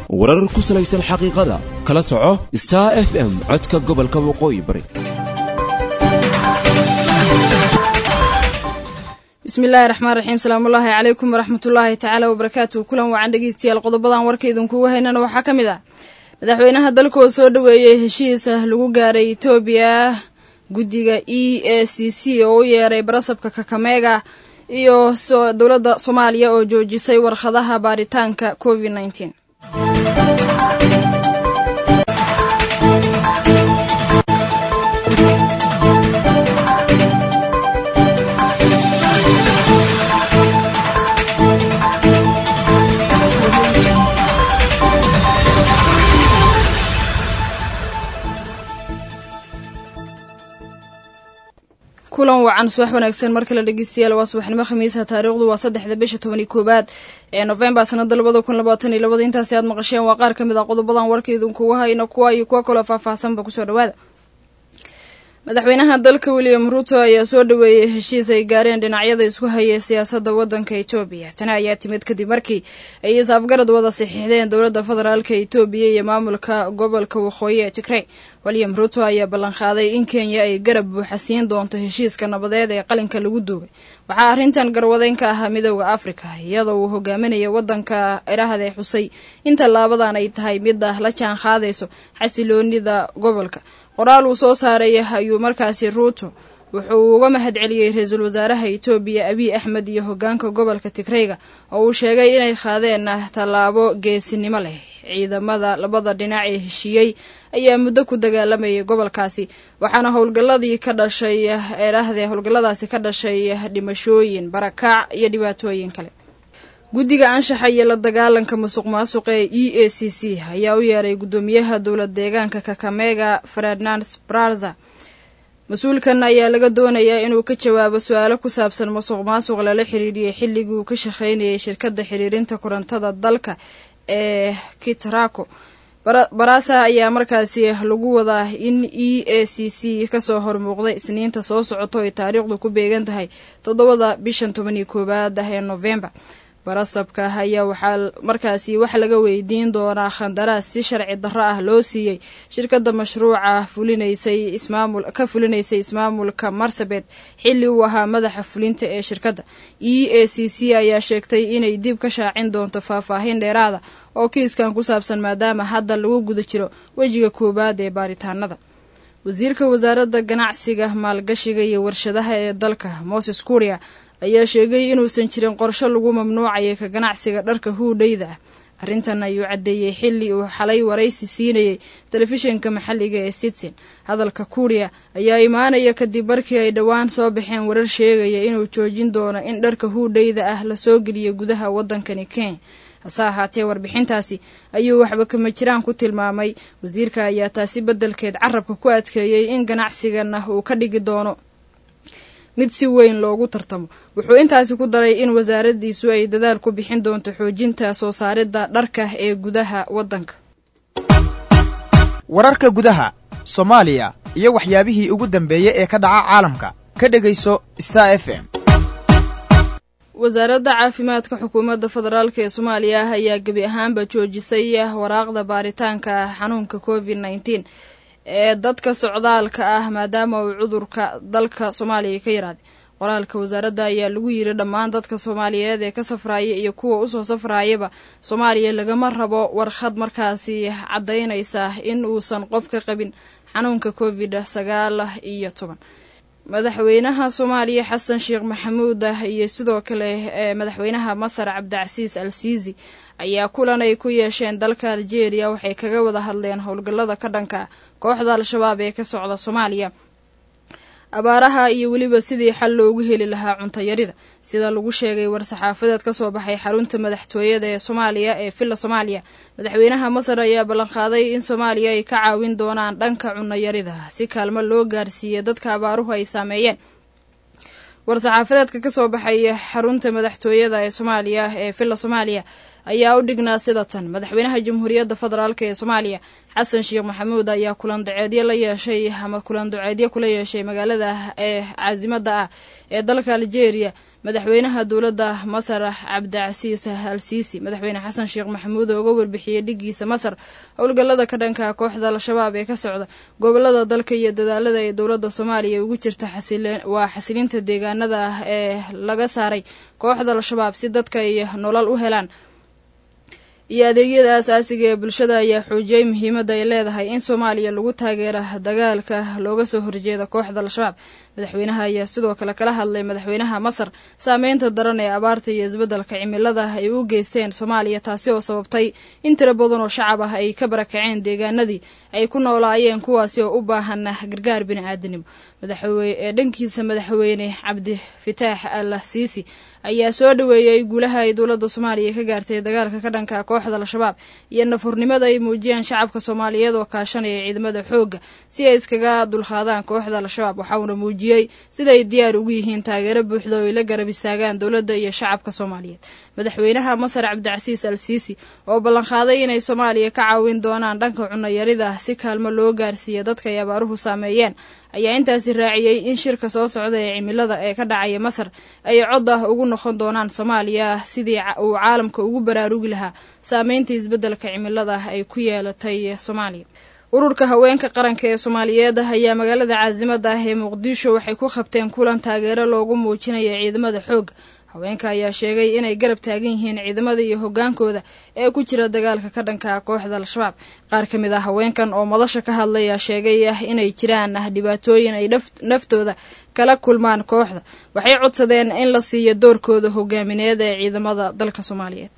warar ku salaysan xaqiiqada kala soco star f m codka gobolka waqooyi bari bismillahi raxmaan raxiim salaamullaahi calaykum waraxmatullaahi tacaala wabarakaatu kulan wacan dhegeystayaal qodobadan warka idinkugu haynana waxaa ka mid ah madaxweynaha dalkoo soo dhoweeyey heshiisa lagu gaaray etoobiya guddiga e a c c oo u yeeray barasabka kakameega iyo dowladda soomaaliya oo joojisay warkhadaha baaritaanka covid nneteen kulan wacan subax wanaagsan mar kale dhegeystayaal waa subaxnimo khamiisa taariikhdu waa saddexda bisha tobani koowaad ee nofembar sanada labada kun labaatan iyo labada intaasi aad maqasheen waa qaar ka mid ah qodobadan warka idinkugu hayno kuwa iyo kuwa kaloo faahfaahsanba kusoo dhawaada madaxweynaha dalka william ruto ayaa soo dhoweeyey heshiis ay gaareen dhinacyada isku hayay siyaasadda waddanka etoobiya tani ayaa timid kadib markii ay is-afgarad wada saxiixdeen dowladda federaalka etoobiya iyo maamulka gobolka waqooyi ee tigrey william ruto ayaa ballanqaaday in kenya ay garab buuxa siin doonto heshiiska nabadeed ee qalinka lagu duugay waxaa arrintan garwadeyn ka ahaa midooda afrika iyadoo uu hogaaminaya waddanka irahde xusay in tallaabadan ay tahay mid ah la jaan qaadayso xasiloonida gobolka qoraal uu soo saaray ayuu markaasi ruuto wuxuu uga mahad celiyey ra-iisul wasaaraha etoobiya abiy axmed iyo hogaanka gobolka tigreyga oo uu sheegay inay qaadeen tallaabo geesinimo leh ciidamada labada dhinac ee heshiiyey ayaa muddo ku dagaalamayay gobolkaasi waxaana howlgalladii ka dhashay eerahdee howlgalladaasi ka dhashay dhimashooyin barakaac iyo dhibaatooyin kale guddiga anshaxa iyo la dagaalanka musuq maasuqa ee e a c c ayaa u yeeray guddoomiyaha dowlad deegaanka kakamega ferdinand braza mas-uulkan ayaa laga doonayaa inuu ka jawaabo su-aalo ku saabsan musuq maasuq lala xiriiriyey xilligii uu ka shaqaynayay shirkadda xiriirinta korontada dalka ee kitrako barasa ayaa markaasi lagu wadaa in e a c c kasoo hormuuqday isniinta soo socoto ay taariikhdu ku beegan tahay toddobada bishan tobaniyo koowaad ah ee novembar barasabka ayaa waxaa markaasi wax laga weydiin doonaa khandaraas si sharci darro ah loo siiyey shirkadda mashruuca fulinaysay ismaamul ka fulinaysay ismaamulka marsabet xilli uu ahaa madaxa fulinta ee shirkadda e a c c ayaa sheegtay inay dib ka shaacin doonto faahfaahin dheeraada oo kiiskan ku saabsan maadaama hadda lagu guda jiro wejiga koowaad ee baaritaanada wasiirka wasaaradda ganacsiga maalgashiga iyo warshadaha ee dalka moses kuria ayaa sheegay inuusan jirin qorsho lagu mamnuucayay ka ganacsiga dharka huudhayda ah arrintan ayuu caddeeyey xilli uu xalay waraysi siinayey telefishinka maxalliga ee sitsin hadalka kuuriya ayaa imaanaya kadib markii ay dhowaan soo baxeen warar sheegaya inuu joojin doono in dharka huudhayda ah lasoo geliyo gudaha waddankani kenya hase ahaatee warbixintaasi ayuu waxba kama jiraan ku tilmaamay wasiirka ayaa taasi beddelkeed carabka ku adkeeyey in ganacsigana uu ka dhigi doono mid si weyn loogu tartamo wuxuu intaasi ku daray in wasaaraddiisu ay dadaal ku bixin doonto xoojinta soo saaridda dharka ee gudaha waddanka wararka gudaha soomaaliya iyo waxyaabihii ugu dambeeyey ee ka dhaca caalamka ka dhegayso star f m wasaaradda caafimaadka xukuumadda federaalk ee soomaaliya ayaa gebi ahaanba joojisay waraaqda baaritaanka xanuunka covid nneteen ee dadka socdaalka ah maadaama uu cudurka dalka soomaaliya ka yaraaday qoraalka wasaaradda ayaa lagu yiri dhammaan dadka soomaaliyeed ee ka safraaya iyo kuwa usoo safraayaba soomaaliya lagama rabo warqad markaasi caddaynaysa in uusan qof ka qabin xanuunka covid sagaal iyo toban madaxweynaha soomaaliya xasan sheekh maxamuud ah iyo sidoo kale madaxweynaha masar cabdicasiis al siisi ayaa kulan ay ku yeesheen dalka aljeeriya waxay kaga wada hadleen howlgallada ka dhanka kooxda al-shabaab ee ka socda soomaaliya abaaraha iyo weliba sidii xal loogu heli lahaa cuntayarida sida lagu sheegay war-saxaafadeed ka soo baxay xarunta madaxtooyada ee soomaaliya ee villa soomaaliya madaxweynaha masar ayaa ballanqaaday in soomaaliya ay ka caawin doonaan dhanka cunayarida si kaalmo loo gaarsiiya dadka abaaruhu ay saameeyeen war-saxaafadeedka ka soo baxay xarunta madaxtooyada ee soomaaliya ee villa soomaaliya ayaa u dhignaa sida tan madaxweynaha jamhuuriyadda federaalk ee soomaaliya xasan sheekh maxamuud ayaa kulan daceedyo la yeeshay ama kulan daceedyo kula yeeshay magaalada ee caasimada ah ee dalka aljeeriya madaxweynaha dowladda masar cabdicasiis al siisi madaxweyne xasan sheekh maxamuud oo uga warbixiyey dhigiisa masar howlgallada ka dhanka kooxda al-shabaab ee ka socda gobolada dalka iyo dadaalada ay dowladda soomaaliya ugu jirta waa xasilinta deegaanada ah ee laga saaray kooxda al-shabaab si dadka ay nolol u helaan iyo adeegyada asaasiga ee bulshada ayaa xoojiyey muhiimadda ay leedahay in soomaaliya lagu taageera dagaalka looga soo horjeeda kooxda al-shabaab madaxweynaha ayaa sidoo kale kala hadlay madaxweynaha masar saameynta daran ee abaarta iyo isbeddelka cimilada ay u geysteen soomaaliya taasi oo sababtay in tiro badan oo shacab ah ay ka barakaceen deegaanadii ay ku noolaayeen kuwaasi oo u baahan gargaar bini-aadanimo ee dhankiisa madaxweyne cabdi fitaax al siisi ayaa soo dhaweeyey guulaha ay dowladda soomaaliya ka gaartay dagaalka ka dhanka kooxda al-shabaab iyo nafurnimada ay muujiyeen shacabka soomaaliyeed oo kaashanaya ciidamada xoogga si ay iskaga dulqaadaan kooxda al-shabaab waxauna muujiyey siday diyaar ugu yihiin taageero buuxda oo ay la garab istaagaan dowladda iyo shacabka soomaaliyeed madaxweynaha masar cabdicasiis al siisi oo ballanqaaday inay soomaaliya ka caawin doonaan dhanka cunayarida si kaalmo loo gaarsiiya dadka ay abaaruhu saameeyeen ayaa intaasi raaciyey in shirka soo socda ee cimilada ee ka dhacaya masar ay cod ah ugu noqon doonaan soomaaliya sidii uu caalamka ugu baraarugi lahaa saameynta isbeddelka cimilada ay ku yeelatay soomaaliya ururka haweenka qaranka ee soomaaliyeed ayaa magaalada caasimada ah ee muqdisho waxay ku qabteen kulan taageero loogu muujinaya ciidamada xoogga haweenka ayaa sheegay inay garab taagan yihiin ciidamada iyo hogaankooda ee ku jira dagaalka ka dhanka kooxda al-shabaab qaar ka mid ah haweenkan oo madasha ka hadlaya sheegay inay jiraan dhibaatooyin ay naftooda kala kulmaan kooxda waxay codsadeen in la siiyo doorkooda hogaamineed ee ciidamada dalka soomaaliyeed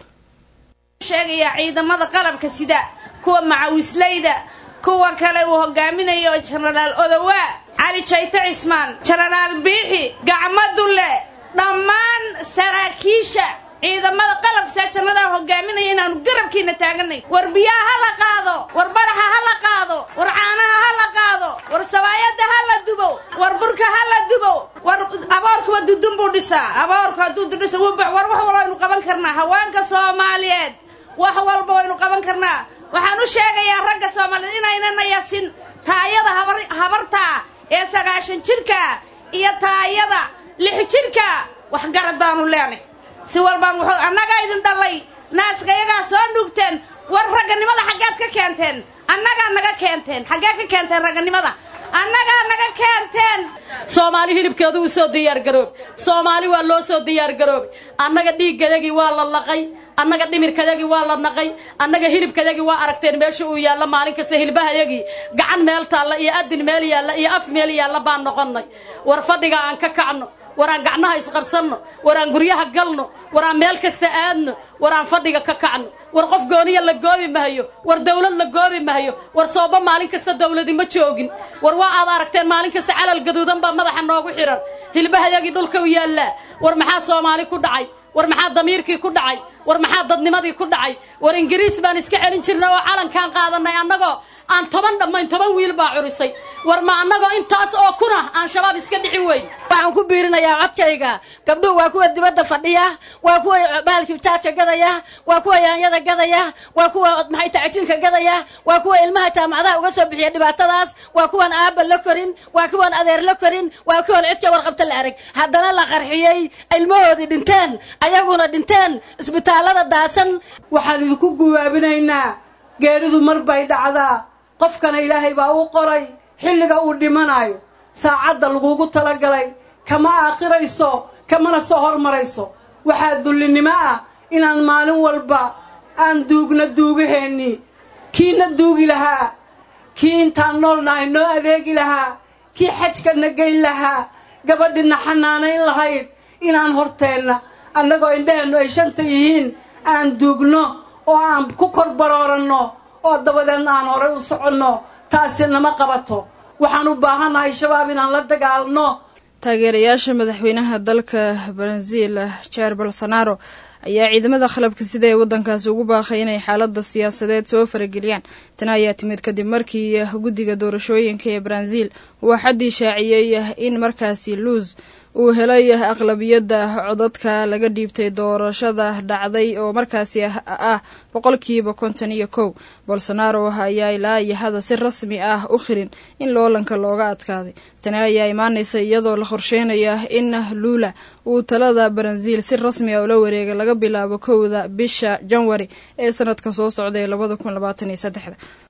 sheegayaa ciidamada qalabka sida kuwa macawisleyda kuwa kale uu hogaaminayo jenaraal odowaa cali jayto cismaan jenaraal biixi gacmo dulle dhammaan saraakiisha ciidamada qalabka jannada hogaaminaya inaanu garabkiina taaganay war biyaha ha la qaado war badaxa ha la qaado war caanaha ha la qaado war sabaayada ha la dubo war burka ha la dubo war aboorkuwa dudun buu dhisaa aboorku hadduu dudhisa wubax war wax walba waynu qaban karnaa haweenka soomaaliyeed wax walba waynu qaban karnaa waxaan u sheegayaa ragga soomaaliyeed inaynana yasin taayada habartaa ee sagaashan jirka iyo taayada lix jirka waxgarad baanu leenay si walbaan wuxuu annagaa idin dhallay naaska iyagaa soo nuugteen war ragganimada xaggeed ka keenteen annagaa naga keenteen xaggee ka keenteen ragganimada annagaa naga keenteen soomaali hilibkeedu u soo diyaargaroobay soomaali waa loo soo diyaargaroobay annaga dhiiggayagii waa la laqay annaga dhimirkayagii waa la naqay annaga hilibkayagii waa aragteen meesha uu yaalla maalin kasta hilbahayagii gacan meel taalla iyo adin meel yaalla iyo af meel yaalla baan noqonnay war fadhiga aan ka kacno war aan gacnaha isqabsanno war aan guryaha galno war aan meel kasta aadno war aan fadhiga ka kacno war qof gooniya la goobi mahayo war dawlad la goobi mahayo war sooba maalin kasta dawladi ma joogin war waa aad aragteen maalin kasta calal gaduudan baa madaxa noogu xidhan hilbahayagii dhulka u yaallaa war maxaa soomaali ku dhacay war maxaa damiirkii ku dhacay war maxaa dadnimadii ku dhacay war ingiriis baan iska celin jirnay oo calankaan qaadanay annagoo aan toban dhammayn toban wiil baa curisay war ma annagoo intaas oo kuna aan shabaab iska dhicin weyn waxaan ku biirinayaa codkayga gabdhuhu waa kuwa dibadda fadhiya waa kuwa bahalkii jaadka gadaya waa kuwa yaanyada gadaya waa kuwa maxay tacjiinka gadaya waa kuwa ilmaha jaamacadaha uga soo bixiya dhibaatadaas waa kuwan aaba la korin waa kuwan adeer la korin waa kuwan cidka warqabta la arag haddana la qarxiyey ilmahoodii dhinteen ayaguna dhinteen isbitaallada daasan waxaan idinku guwaabinaynaa geeridu mar bay dhacdaa qofkana ilaahay baa u qoray xilliga uu dhimanayo saacadda lagugu talagalay kama aakhirayso kamana soo hormarayso waxaa dullinimo ah inaan maalin walba aan duugna duugaheennii kiina duugi lahaa kii intaan nool nahay noo adeegi lahaa kii xajkana geyn lahaa gabadhina xanaanayn lahayd inaan horteenna annagoo indhaheennu ay shanta yihiin aan duugno oo aan ku kor barooranno oo dabadeedna aan horay u soconno taasi nama qabato waxaan u baahannahay shabaab inaan la dagaalno taageerayaasha madaxweynaha dalka brazil jair bolsonaro ayaa ciidamada qalabka sida ee waddankaasi ugu baaqay inay xaalada siyaasadeed soo farageliyaan tani ayaa timid kadib markii guddiga doorashooyinka ee brazil uu xaddii shaaciyey in markaasi luus uu helay aqlabiyadda codadka laga dhiibtay doorashada dhacday oo markaasi ah boqolkiiba konton iyo kow bolsonaro ayaa ilaa iyo hada si rasmi ah u khirin in loolanka looga adkaaday tani ayaa imaanaysa iyadoo la qorsheynaya in lula uu talada baranziil si rasmi ah ula wareega laga bilaabo kowda bisha janwari ee sanadka soo socda ee labada kun labaatan iyo saddexda